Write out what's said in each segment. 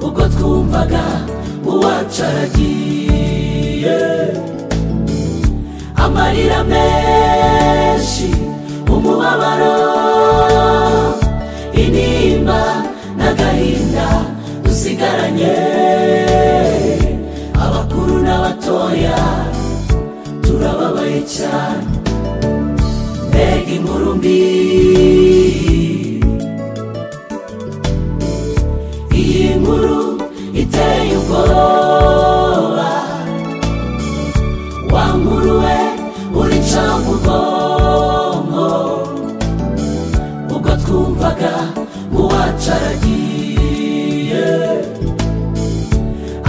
ubwo twumvaga uwacu aragiye amarira menshi umubabaro intimba n'agahinda dusigaranye abakuru n'abatoya turababaye cyane mbega inkuru mbi iyi nkuru iteye ubwoba wa nkuru we urica mu bwonko ubwo twumvaga mu wacu aragiye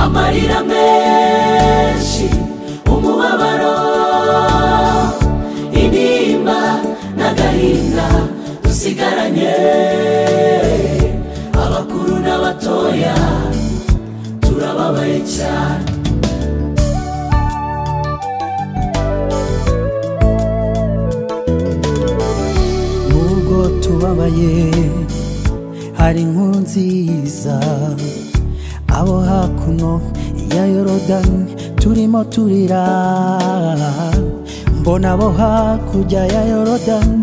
amarira menshi umubabaro intimba n'agahinda dusigaranye abakuru n'abatoya turababaye cyane nubwo tubabaye hari inkuru nziza abo hakuno ya yorodani turimo turira mbona abo hakurya ya yorodani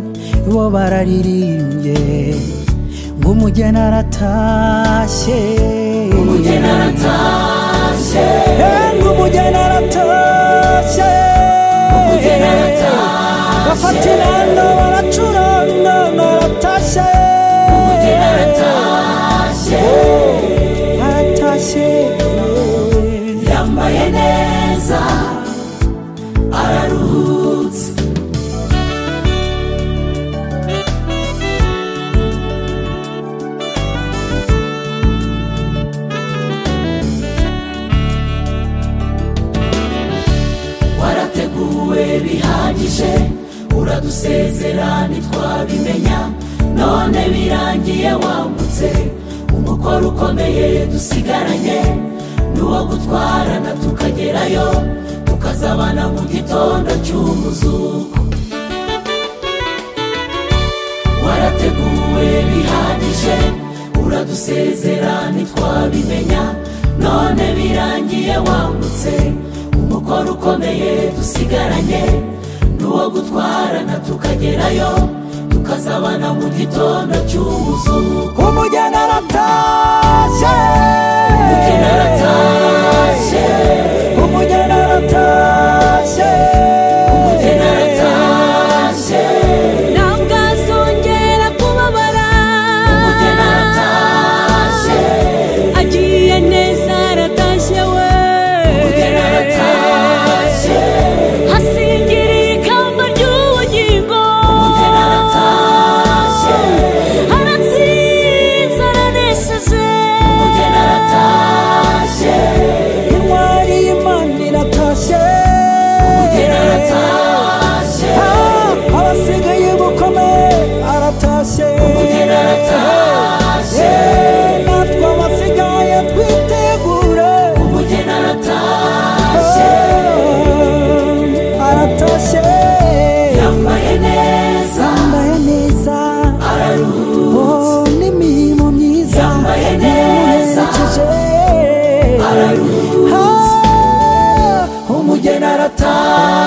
bo bararirimbye ng'umugeni aratashye umugeni aratashye ng'umugeni aratashye Umugeni aratashye. bafatirana baracurana baratashye umugeni aratashye aratashye yambaye neza araruhutse warateguwe bihagije uradusezera ntitwabimenya none birangiye wambutse umukoro ukomeye dusigaranye n'uwo gutwarana tukagerayo tukazabana mu gitondo cy'umuzuko warateguwe bihagije uradusezera ntitwabimenya none birangiye wambutse umukoro ukomeye dusigaranye n'uwo gutwarana tukagerayo tukazabana mu gitondo cy'umuzuko umugeni aratashye umugeni aratashye umugeni aratashye umugeni aratashye ntabwo azongera kubabara umugeni aratashye agiye neza aratashye we umugeni aratashye hasingiriye ikamba ry'ubugingo umugeni aratashye aratsinze aranesheje umugeni aratashye intwari y'imana iratashye umugeni aratashye Ah, abasigaye bukome aratashye umugeni aratashye natwe abasigaye twitegure umugeni aratashye Ah, aratashye yambaye neza yambaye neza araruhutse Oh, n'imirimo myiza Yambaye neza. yamuherekeje araruhutse Ah, umugeni aratashye